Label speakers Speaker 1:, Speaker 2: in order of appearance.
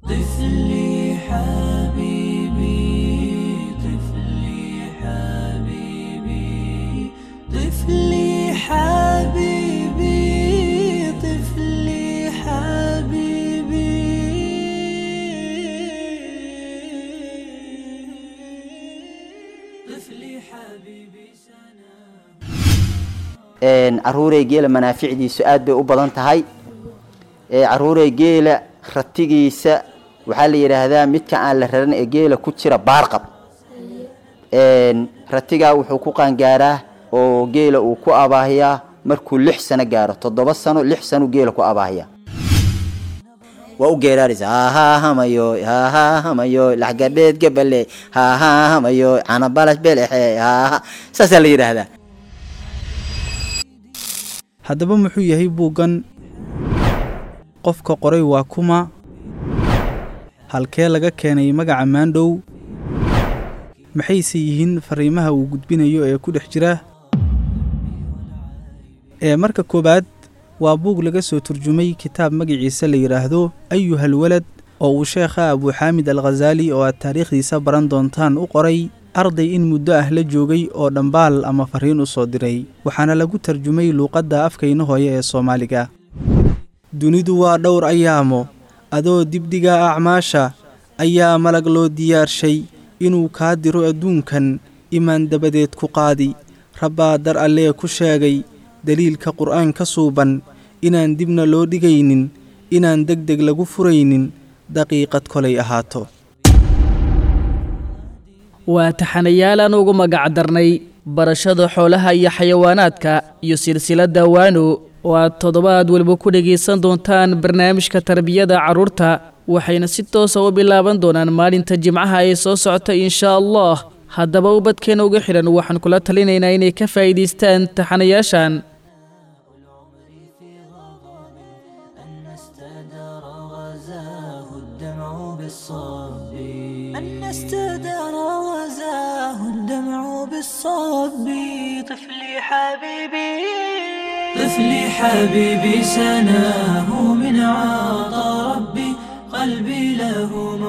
Speaker 1: طفلي حبيبي طفلي حبيبي طفلي حبيبي طفلي حبيبي طفلي حبيبي سنة
Speaker 2: caruurey geela manaaficdiisu aad bay u badan tahay caruurey geela ratigiisa waxaa la yidhaahdaa midka aan la raran ee geela ku jira baarqab ratigaa wuxuu ku qaangaaraa oo geela uu ku abaahiyaa markuu lix sano gaaro toddoba sano lix sano geela ku abaahiyaa waa u geeraaraysa hahaahamayo hahaahamayo laxgadheed gabale hahaahamayo canabalash belexe haha saasaa la yidhaahdaa
Speaker 3: haddaba muxuu yahay buuggan qofka qoray waa kuma halkee laga keenay magaca maandhow maxayse yihiin fariimaha uu gudbinayo ee ku dhex jira ee marka koowaad waa buug laga soo turjumay kitaab magaciisa la yidhaahdo ayuhal walad oo uu sheekha abuuxaamid al khasaali oo aad taariikhdiisa baran doontaan u qoray arday in muddo ah la joogay oo dhambaal ama fariin u soo diray waxaana lagu tarjumay luuqadda afkayna hooye ee soomaaliga dunidu waa dhowr ayaamo adoo dibdhiga acmaasha ayaa malag loo diyaarshay inuu kaa diro adduunkan imaan dabadeed ku qaadi rabbaa dar allee ku sheegay deliilka qur'aan ka suuban inaan dibna loo dhigaynin inaan deg deg lagu furaynin daqiiqad kolay ahaato
Speaker 4: waa taxanayaal aan ugu magac darnay barashada xoolaha iyo xayawaanaadka iyo silsiladda waano oo aad toddobaad weliba ku dhegaysan doontaan barnaamijka tarbiyada carruurta waxayna si toosa u bilaaban doonaan maalinta jimcaha ee soo socota inshaa allah haddaba ubadkeena uga xidhan waxaan kula talinaynaa inay ka faa'iidaystaan taxanayaashan
Speaker 1: أن استدار غزاه الدمع بالصب أن استدار غزاه الدمع بالصب طفلي حبيبي طفلي حبيبي سناه من عطا ربي قلبي له